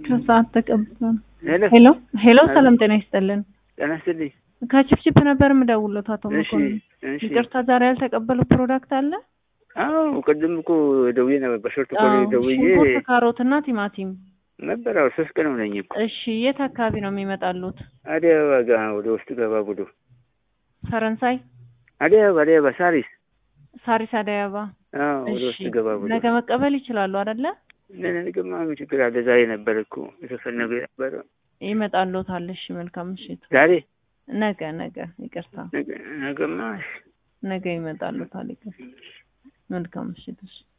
ከሰዓት ተቀብሎ ሄሎ ሄሎ ሄሎ፣ ሰላም ጤና ይስጥልን። ጤና ይስጥልኝ። ከችፕችፕ ነበር የምደውልዎት አቶ እሺ መኮንን። እሺ። ይቅርታ ዛሬ ያልተቀበሉ ፕሮዳክት አለ? አዎ ቅድም እኮ ደውዬ ነበር፣ በሾርት ኮል አዎ፣ ደውዬ ሽንኩርት፣ ካሮት እና ቲማቲም። ነበር። አዎ ሶስት ቀን ሆነኝ እኮ። እሺ የት አካባቢ ነው የሚመጣሉት? አዲስ አበባ ጋ ወደ ውስጥ ገባ ብሎ ፈረንሳይ አዲስ አበባ አዲስ አበባ ሳሪስ። ሳሪስ አደይ አበባ። አዎ ወደ እሺ ውስጥ ገባ ብሎ ነገ መቀበል ይችላሉ አይደለ? ነገማ ምን ችግር አለ? ዛሬ ነበር እኮ የተፈለገ ነበረ። ይመጣሉታል። እሺ መልካም ምሽት። ዛሬ ነገ ነገ ይቅርታ፣ ነገ- ነገማ ነገ ይመጣሉታል። ይቅርታ፣ መልካም ምሽት። እሺ